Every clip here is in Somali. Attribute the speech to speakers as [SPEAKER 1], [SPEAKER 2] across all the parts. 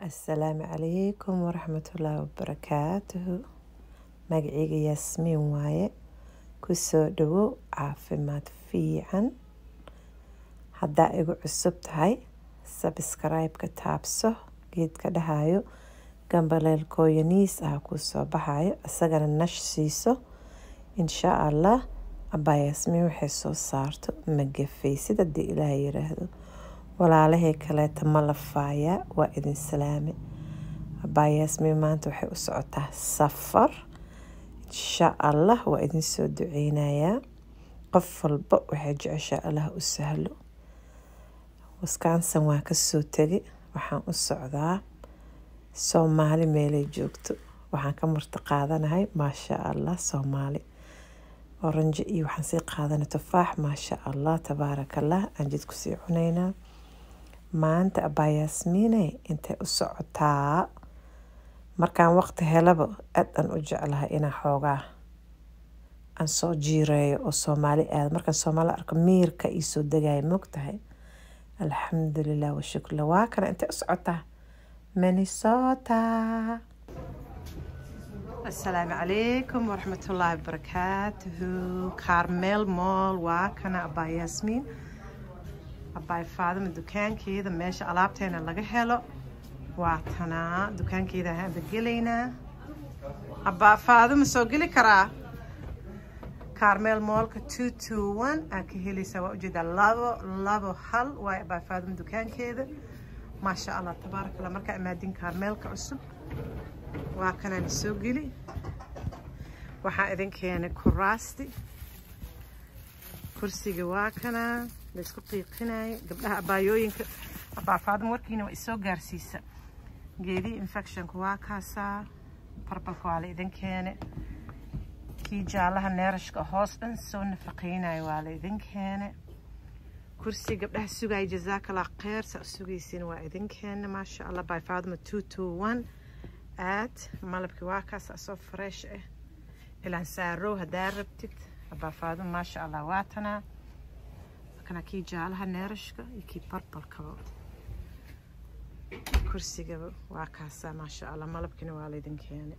[SPEAKER 1] asalaamu calaykum waraxmatullaahi wabarakaatuhu magacayga yaasmiin waaye kusoo dhawow caafimaad fiican haddaa igu cusub tahay sabskraibka taabso geedka dhahayo gambaleelkooyaniis ah kuu soo baxayo isagana nash siiso insha allah abaa yaasmiin waxay soo saarto ma gafaysid haddii ilaah yiraahdo walaalahii kaleeta ma lafaayaa waa idin salaame abaa yaasmiin maanta waxay u socotaa safar insha allah waa idin soo duceynayaa qof walba waxay jeceshaa allah u sahlo wisconsin waa kasoo tegay waxaan u socdaa soomaali meelay joogto waxaan ka marti qaadanahay maasha allah soomaali oranjo iyo waxaan sii qaadanay tufaax maasha allah tabaarakallah aan jid kusii cunaynaa maanta abaa yaasmiine intay u socotaa markaan waqti helaba aad aan u jeclahay inaan xoogaa aan soo jiireeyo oo soomaali aada markaan soomaali arko miirka ii soo degaya mogtahay alxamdulilah washukurlah waa kana intay u socotaa minnesota asalaamu calaykum waraxmatullaahi wabarakaatuhu carmel moll waa kana abaa yaasmiin abaay faadima dukaankeeda meesha alaabteena laga helo waa tanaa dukaankeeda haanba gelaynaa abaa faadima soo geli karaa carmel moolka two two one aa ka helaysaa waa ujeedaa labo labo hal waay abaa faadima dukaankeeda maasha allah tabaaraka allah markaa imaadin carmeelka cusub waa kanaan soo geli waxaan idin keenay kuraasti kursiga waa kanaa laysku qiiqinaayo gabdhaha abaayooyinka abaafaadum warkiina waa isoo gaarsiisa geedii infectionka waa kaasaa barbalka waa la idin keene kii jaalaha neerashka hoos dhan soo nafaqeynayo waa la idin keene kursi gabdhaha sugaya jazaakallah kheyr saa u sugaysiin waa idin keene maasha allah baafaaduma two two one aad malabkii waa kaas asoo fresh ah ilaan saarow haddaa rabtid abaafaadum maasha allah waa tanaa kana kii jaalaha neerashka iyo kii barbalkaba kursigaba waa kaasaa maasha allah malabkiina waa laydin keenay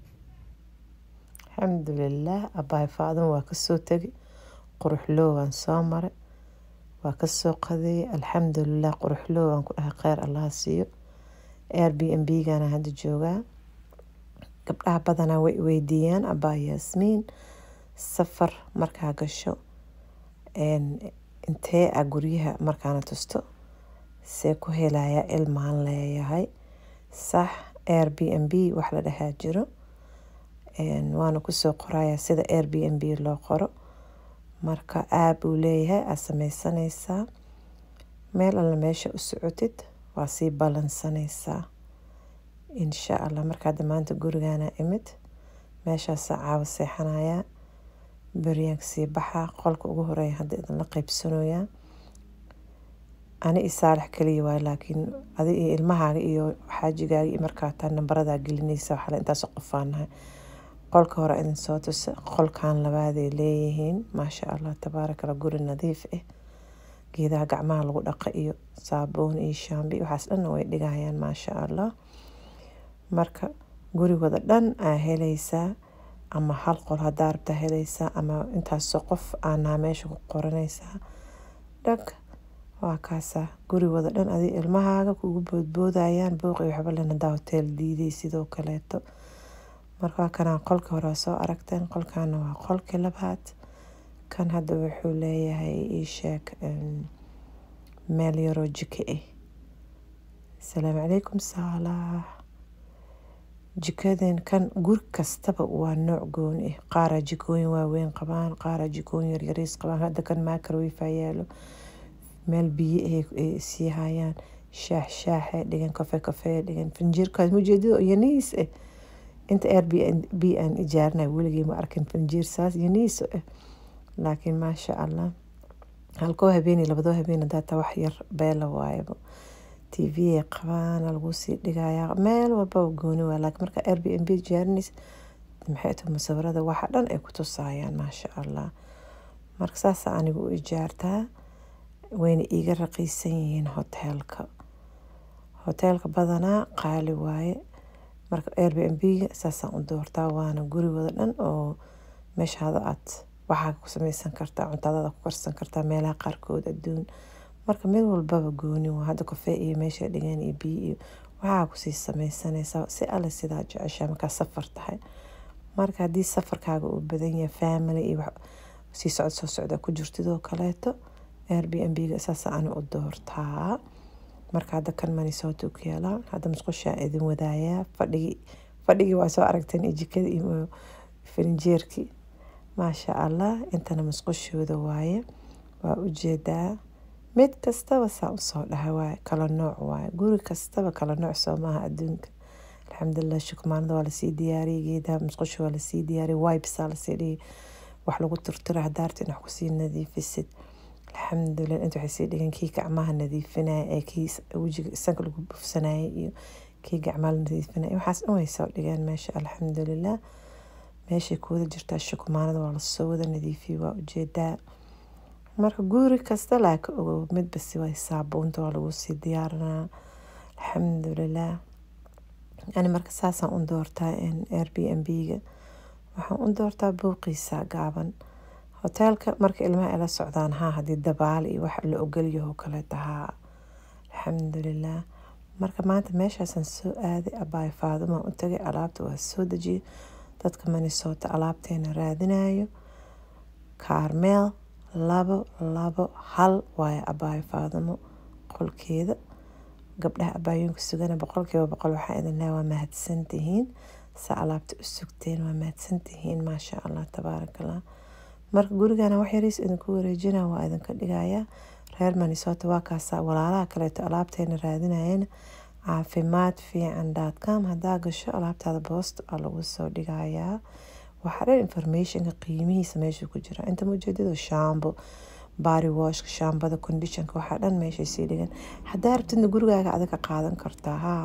[SPEAKER 1] alxamdulilah abaay faadin waa kasoo tegay quruxloowaan soo maray waa kasoo qadeeyay alxamdulilah quruxloowaan ku dhahay kheyr allaha siiyo air b n b gana hadda joogaa gabdhaha badanaa way weydiiyaan abaa yaasmiin safar markaa gasho intee a guryaha markaana tusto see ku helayaa ilmaan leeyahay sax air b n b wax la dhahaa jiro waana kusoo qorayaa sida air b n b loo qoro marka aab uu leeyahay aad sameysanaysaa meel alla meesha u socotid waa sii ballansanaysaa insha allah markaa maanta gurigaana imid meeshaasaa caawa seexanayaa beryaanka sii baxaa qolka ugu horeeya hadda idinla qeybsanoyaa ani i saalax kaliya waay laakiin adi iyo ilmahaaga iyo xaajigaaga iyo markaa taa nambaradaa gelinaysa waxaale intaasoo qofaanahay qolka hore idin soo tusa qolkan labaaday leeyihiin maasha allah tabaarakalla guri nadiif ah geedaha gacmaha lagu dhaqa iyo saabuun iyo shaambi waxaas dhanna way dhigayaan maasha allah marka gurigooda dhan aa helaysaa ama hal qol hadaa rabtaa helaysaa ama intaasoo qof aanaa meesha ku qoranaysaa dhag waa kaasaa gurigooda dhan adi ilmahaaga kugu boodboodayaan booqi waxba len hadaa hoteel diiday sidoo kaleeto marka kanaa qolka hore soo aragteen qolkaana waa qolkii labaad kan hadda wuxuu leeyahay iisheeg meel yaroo jiko ah asalaamu calaykum saalax jikaden kan guri kastaba waa nooc gooni ah qaaraa jikooyin waaweyn qabaan qaaraa jikooyin yaryariis qabaan hadda kan makarwifa yaalo meel biyo ay sii hayaan shaax shaaxe dhigan kafe kafe dhigan finjiirkaas mujeedado yaniis ah inta air b aan ijaarinay weligii ma arkin finjiir saas yaniis ah laakiin maasha allah halkoo habeeni labadoo habeen hadaata wax yar beela waayaba t v ay qabaan lagu sii dhigayaa meel walbaba gooni waa laakiin marka air b n b jaarinaysa maxay tahay musawirada waxa dhan ay ku tusaayaan maasha allah marka saasa anigu u ijaartaa wayna iiga raqiisan yihiin hoteelka hoteelka badanaa qaali waaye marka airbnb-ga saasaan u doortaa waana guri wada dhan oo meeshaada aad waxaa ku sameysan kartaa cuntadada ku karsan kartaa meelaha qaarkood adduun marka mid walbaba gooni waa hadda kafee iyo meesha dhigan iyo biyo iyo waxaa kusii sameysanaysaa si alle sidaa jeceshaa markaa safar tahay marka haddii safarkaaga uu badan yahay family iyo sii socod soo socda ku jirtidoo kaleeto airbnb-ga saas ani u doortaa marka hadda kan manisooto ku yaalaa hadda musqushaa idin wadaayaa fadhigii fadhigii waa soo aragteen iyo jikada iyo farinjeerkii maasha allah intana musqushooda waaye waa ujeedaa mid kastaba saa usoo dhaha waaye kala nooc waaye guri kastaba kala nooc soo maaha adduunka alxamdulilah shukmaanada waa lasii diyaariyay geedaha musqusha waa lasii diyaariyay wipesaa lasii dhigay wax lagu turtura hadaarta in wax kusii nadiifisid alxamdulilah inta waxay sii dhigeen kii gacmaha nadiifinaya ee kii wejiga sanka lagu bufsanayay iyo kii gacmaha la nadiifinaya waxaas dhan way soo dhigeen meesha alxamdulilah meeshay kuwada jirtaa shukmaanada waa lasoo wada nadiifiyey waa ujeedaa marka guri kasta laaka ogow midbasi way saabuunta waa lagu sii diyaarinaa alxamdulilah yani marka saasaan u doortaa airbnb-ga waxaan u doortaa buuqiisa gaaban hoteelka marka ilmaha ay la socdaan haa haddii dabaal iyo wax la ogolyaho kaleeta haa alxamdulilah marka maanta meeshaasaan soo aaday abaay faadumaan u tagay alaabta waa soo dejiyay dadka manisoota alaabteena raadinayo kaarmeel labo labo hal waayo abaayo faadumo qolkeeda gabdhaha abaayooyinka sugana boqolkiiba boqol waxaa idin leeya waa mahadsantihiin sa alaabta u sugteen waa mahadsantihiin maasha allah tabaarakallah marka gurigana wax yariis idinku wareejina waa idinka dhigayaa reer manisota waa kaasa walaalaha kaleeto alaabteena raadinayana caafimaad fiican dotcom haddaa gasho alaabtaada boosta aa lagu soo dhigayaa waxaa dhan informationka qiimihiisa meesha ku jira inta mujeedado shaambo bari washka shaambada conditionka waxaa dhan meeshay sii dhigan haddaa rabtidna gurigaaga adiga qaadan kartaa haa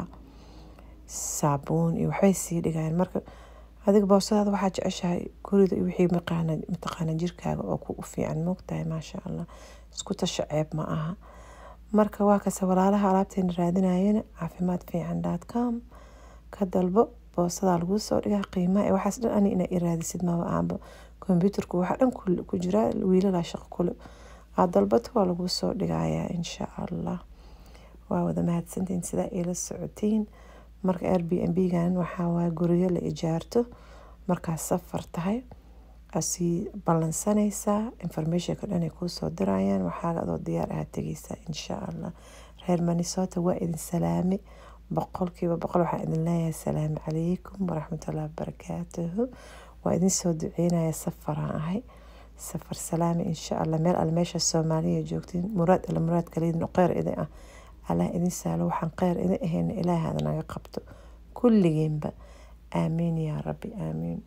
[SPEAKER 1] saabuun iyo waxbay sii dhigayaan marka adiga boosadaada waxaa jeceshahay gurida iyo wixii mataqaana jirkaaga oo ku fiican moogtahay maasha allah isku tasha ceeb ma aha marka waa kase walaalaha alaabteena raadinayana caafimaad fiican dotcom ka dalbo boosadaa laguu soo dhigaa qiimaha waxaas dhan ani inaa iraadisid maba ahanba kombyuutarku waxaa dhan ku jiraa wiilalaa shaqo kule aad dalbato waa laguu soo dhigayaa insha allah waa wada mahadsantiin sidaa ila socotiin marka airbnb-gan waxaa waaya guryo la ijaarto markaad safar tahay asii ballansanaysaa informationka dhan ay kuu soo dirayaan waxaaga adoo diyaar ahaa tegeysaa insha allah reer manisota waa idin salaame boqolkiiba boqol waxaa idin leeyahay asalaamu calaykum waraxmatullahi wabarakaatuhu waa idin soo duceynaya safaraan ahay safar salaami insha allah meel alle meesha soomaaliya joogtiin muraad alle muraad kaleydin kheyr idin ah allah idin saalo waxaan kheyr idin ahayna ilaahay hada naga qabto kulligeenba aamiin yaa rabbi aamiin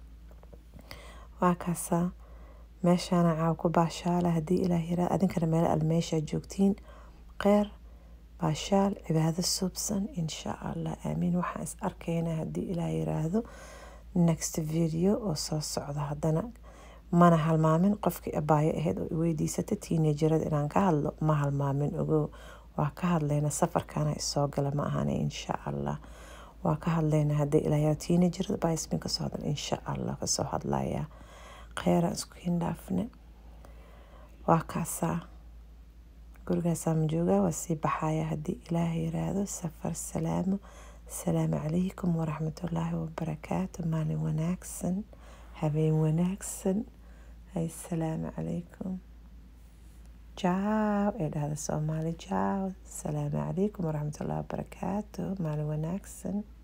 [SPEAKER 1] waa kaasaa meeshaana caaw ku baashaala haddii ilaah yaraa adinkana meel alle meeshaa joogtiin kheyr baashaal cibaado suubsan insha allah aamiin waxaan is arkaynaa haddii ilaah yiraahdo next video oo soo socda haddana mana halmaamin qofkii abaayo ahayd oo iweydiisata tiinejarada inaan ka hadlo ma halmaamin ogow waa ka hadlayna safarkana isoo gala ma ahana insha allah waa ka hadlayna haddii ilaah yaraa tiinejarada baismin kasoo hadlan insha allah kasoo hadlayaa kheyran isku hindhaafne waa kaasaa gurigaasaa ma joogaa waa sii baxaya haddii ilaah yiraahdo safar salaamo asalaamu calaykum waraxmatullaahi wabarakaatu maalin wanaagsan habeen wanaagsan assalaamu calaykum jaaw ee dhahda soomaali jaaw asalaamu calaykum waraxmatullaahi wabarakaatu maalin wanaagsan